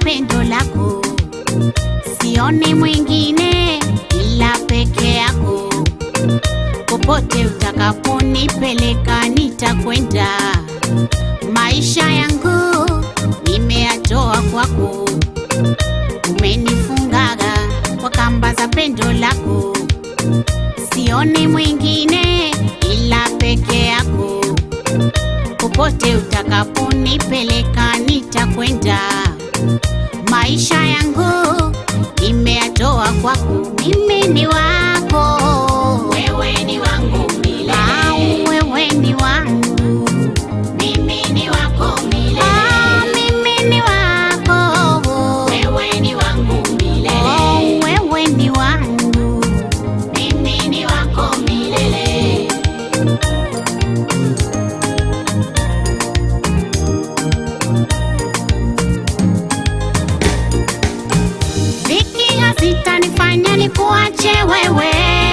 pendo lako, sioni mwingine ila peke yako. Popote utakaponipeleka nitakwenda, maisha yangu nimeyatoa kwako. Umenifungaga kwa kamba za pendo lako, sioni mwingine ila peke yako. Popote utakaponipeleka nitakwenda, maisha yangu nimeyatoa kwako. Mimi ni wako, Wewe ni wangu milele, au wewe ni wangu, mimi ni wako milele. Ah, mimi ni wako, Wewe ni wangu milele, oh, wewe ni wangu. mimi ni wako milele. Dhiki hazitanifanya nikuache wewe,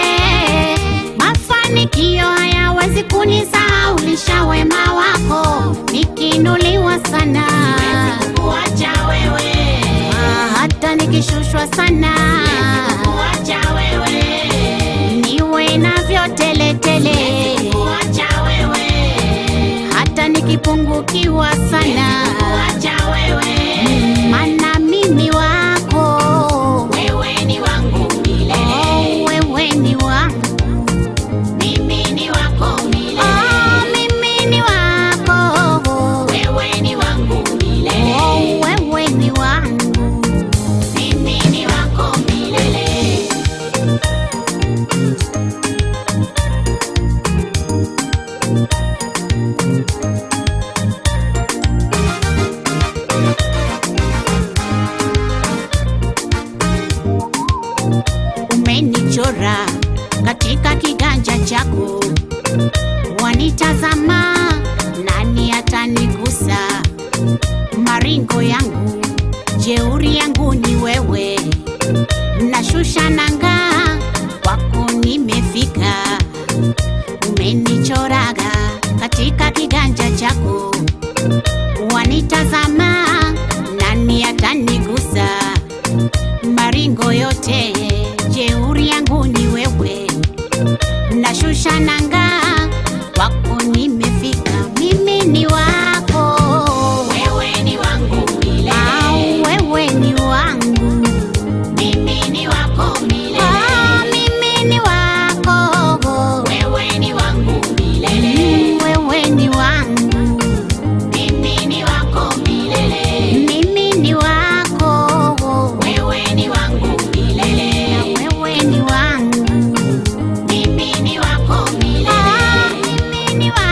mafanikio hayawezi kunisahaulisha wema wako. Nikiinuliwa sana, Kuacha wewe, ah, hata nikishushwa sana, kuacha wewe, niwe navyo teletele, kuacha wewe, hata nikipungukiwa sana, kuacha wewe. mana mimi wako, Wewe ni wangu milele, oh, wewe ni wangu. mimi ni wako milele. Oh, mimi ni wako, Wewe ni wangu milele, oh, wewe ni wangu. mimi ni wako milele. Umenichora katika kiganja chako, wanitazama, nani atanigusa? Maringo yangu, jeuri yangu ni wewe, nashusha nanga, kwako nimefika. Umenichoraga katika kiganja chako, wanitazama, nani atanigusa? maringo yote, jeuri yangu ni wewe, nashusha nanga, kwako nimefika. Mimi ni wako, Wewe ni wangu milele, au wewe ni wangu, mimi ni wako milele. Ah, mimi ni wako, Wewe ni wangu milele, Mm, wewe ni wangu, mimi ni wako milele. mimi ni wako, Wewe ni wangu milele, na wewe ni wangu, mimi ni wako milele. Ah, mimi ni wako.